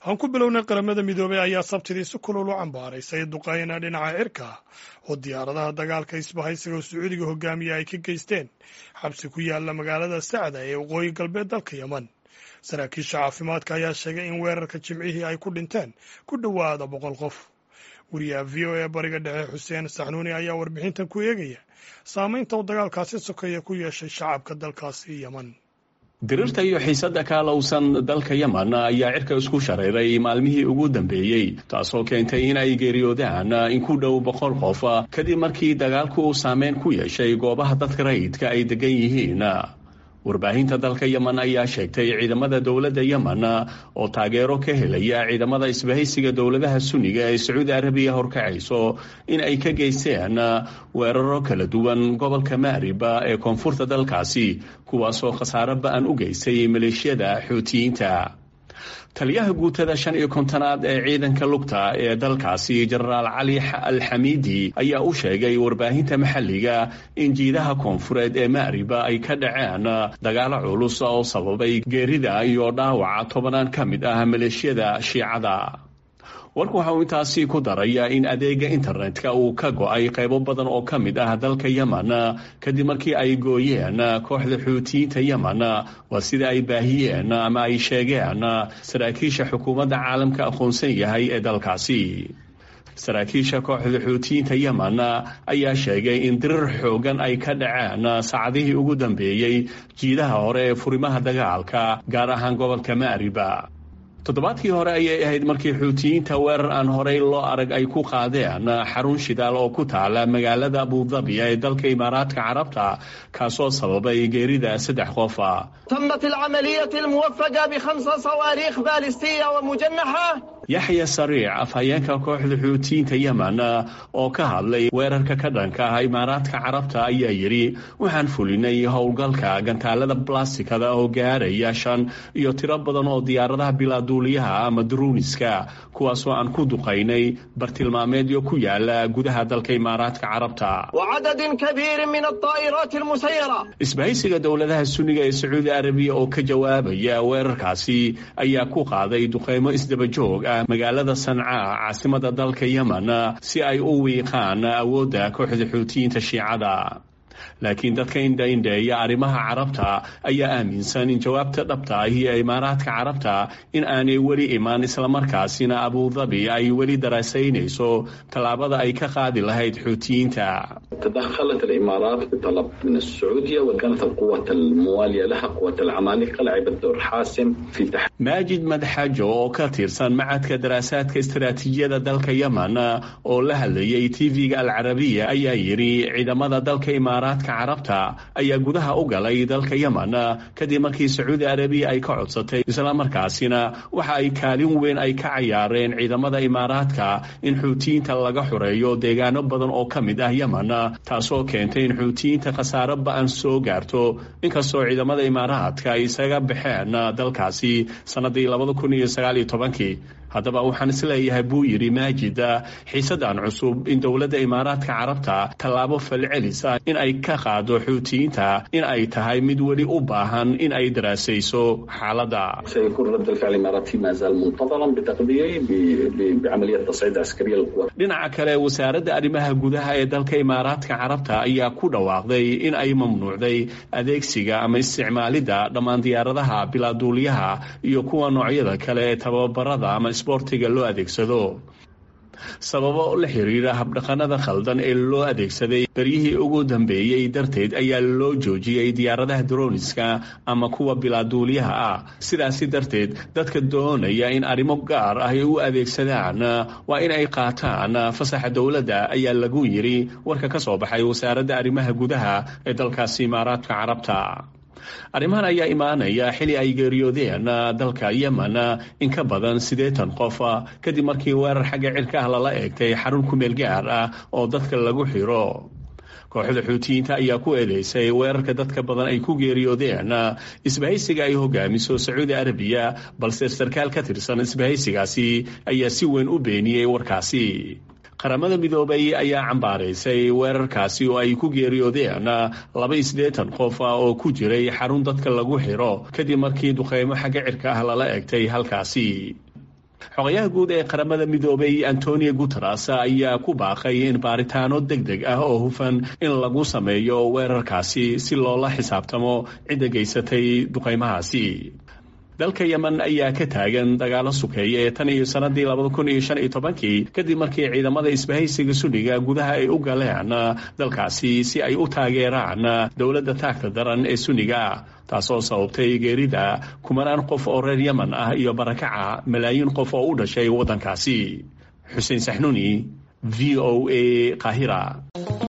aan ku bilownay qaramada midoobey ayaa sabtidii si kulul u cambaaraysay duqayna dhinaca cirka oo diyaaradaha dagaalka isbahaysiga oo sacuudiga hogaamiya ay ka geysteen xabsi ku yaala magaalada sacda ee waqooyi galbeed dalka yemen saraakiisha caafimaadka ayaa sheegay in weerarka jimcihii ay ku dhinteen ku dhowaada boqol qof wariyaha v o e bariga dhexe xuseen saxnuuni ayaa warbixintan ku eegaya saameynta uu dagaalkaasi sokeeya ku yeeshay shacabka dalkaasi yemen dirirta iyo xiisadda kaalowsan dalka yemen ayaa cirka isku shareeray maalmihii ugu dambeeyey taasoo keentay in ay geeriyoodaan in ku dhow boqol qof kadib markii dagaalku uu saameyn ku yeeshay goobaha dadka rayidka ay degan yihiin warbaahinta dalka yemen ayaa sheegtay ciidamada dowladda yemen oo taageero ka helaya ciidamada isbahaysiga dowladaha sunniga ee sacuudi arabiya horkacayso in ay ka geysteen weeraro kala duwan gobolka maariba ee koonfurta dalkaasi kuwaasoo khasaaro ba-an u geystay maleeshiyada xuutiyiinta taliyaha guutada shan iyo kontonaad ee ciidanka lugta ee dalkaasi jenaraal cali alxamiidi ayaa u sheegay warbaahinta maxalliga in jiidaha koonfureed ee maariba ay ka dhaceen dagaalo culus oo sababay geerida iyo dhaawaca tobanaan ka mid ah maleeshiyada shiicada warku waxa uu intaasi ku daraya in adeega internetka uu ka go-ay qaybo badan oo ka mid ah dalka yemen kadib markii ay gooyeen kooxda xuutiyiinta yemen waa sida ay baahiyeen ama ay sheegeen saraakiisha xukuumadda caalamka aqoonsan yahay ee dalkaasi saraakiisha kooxda xuutiyiinta yemen ayaa sheegay in dirir xoogan ay ka dhaceen saacadihii ugu dambeeyey jiidaha hore ee furimaha dagaalka gaar ahaan gobolka maariba toddobaadkii hore ayay ahayd markii xuutiyiinta weerar aan horey loo arag ay ku qaadeen xarun shidaal oo ku taala magaalada abudabi ee dalka imaaraadka carabta kaasoo sababay geerida saddex qofa تمت العملية الموفقة بخمس صواريخ باليستية ومجنحة yaxya sariic afhayeenka kooxda xuutiyiinta yemen oo ka hadlay weerarka ka dhanka ah imaaraadka carabta ayaa yidhi waxaan fulinay howlgalka gantaalada blastikada oo gaaraya shan iyo tiro badan oo diyaaradaha bilaaduuliyaha ama druuniska kuwaasoo aan ku duqaynay bartilmaameedyo ku yaala gudaha dalka imaaraadka carabta وعدد كبير من الطائرات المسيرة isbahaysiga dowladaha sunniga ee sacuudi arabiya oo ka jawaabaya weerarkaasi ayaa ku qaaday duqeymo isdaba joog ah magaalada sanca caasimada dalka yemen si ay u wiiqaan awoodda kooxda xuutiyiinta shiicada laakiin dadka indhaindheeya arrimaha carabta ayaa aaminsan in jawaabta dhabta ahi ee imaaraadka carabta in aanay weli imaan islamarkaasina abudabi ay weli daraasaynayso tallaabada ay ka qaadi lahayd xuutiyiinta تدخلت الامارات بطلب من السعوديه وكانت القوات المواليه لها قوات العمالقه لعبت دور حاسم في تحقيق maajid madxajo oo ka tirsan macadka daraasaadka istaraatiijiyada dalka yemen oo la hadlayay tv-ga alcarabiya ayaa yidhi ciidamada dalka imaaraadka carabta ayaa gudaha u galay dalka yemen kadib markii sacuudi arabiya ay ka codsatay islamarkaasina waxa ay kaalin weyn ay ka cayaareen ciidamada imaaraadka in xuutiyiinta laga xoreeyo deegaano badan oo ka mid ah yemen taasoo keentay in xuutiyiinta khasaaro ba-an soo gaarto inkastoo ciidamada imaaraadka ay isaga baxeen dalkaasi sanadii labada kun iyo sagaal iyo tobankii haddaba waxaan isleeyahay buu yidhi maajida xiisadan cusub in dowladda imaaraadka carabta tallaabo falcelis ah in ay ka qaado xuutiyiinta in ay tahay mid weli u baahan in ay daraasayso xaaladda سيكون رد الفعل الاماراتي ما زال منتظرا بتقديري ب- ب- بعمليه تصعيد عسكريه للقوات dhinaca kale wasaaradda arrimaha gudaha ee dalka imaaraadka carabta ayaa ku dhawaaqday in ay mamnuucday adeegsiga ama isticmaalidda dhammaan diyaaradaha bilaaduuliyaha iyo kuwa noocyada kale ee tababarada ama isboortiga loo adeegsado sababo la xiriira habdhaqanada khaldan ee loo adeegsaday beryihii ugu dambeeyey darteed ayaa loo joojiyey diyaaradaha droniska ama kuwa bilaaduuliyaha ah sidaasi darteed dadka doonaya in arrimo gaar ah ay u adeegsadaan waa in ay qaataan fasaxa dowladda ayaa lagu yidhi warka ka soo baxay wasaaradda arrimaha gudaha ee dalkaasi imaaraadka carabta arrimahan ayaa imaanaya xili ay geeriyoodeen dalka yemen in ka badan siddeetan qof kadib markii weerar xagga cirka ah lala eegtay xarun kumeel gaar ah oo dadka lagu xiro kooxda xuutiyiinta ayaa ku eedeysay weerarka dadka badan ay ku geeriyoodeen isbahaysiga ay hogaamiso sacuudi arabiya balse sarkaal ka tirsan isbahaysigaasi ayaa si weyn u beeniyey warkaasi qaramada midoobay ayaa cambaaraysay weerarkaasi oo ay ku geeriyoodeen laba iyo siddeetan qof oo ku jiray xarun dadka lagu xiro kadib markii duqeymo xagga cirka ah lala egtay halkaasi xogayaha guud ee qaramada midoobay antonio guteres ayaa ku baaqay in baaritaano deg deg ah oo hufan in lagu sameeyo weerarkaasi si loola xisaabtamo cidda geysatay duqaymahaasi dalka yemen ayaa ka taagan dagaalo sukeeya ee tan iyo sanadii labada kun iyo shan iyo tobankii kadib markii ciidamada isbahaysiga sunniga gudaha ay u galeen dalkaasi si ay u taageeraan dowladda taagta daran ee sunniga taasoo sababtay geerida kumanaan qof oo reer yemen ah iyo barakaca malaayiin qof oo u dhashay waddankaasi xuseen saxnuuni v o a qaahira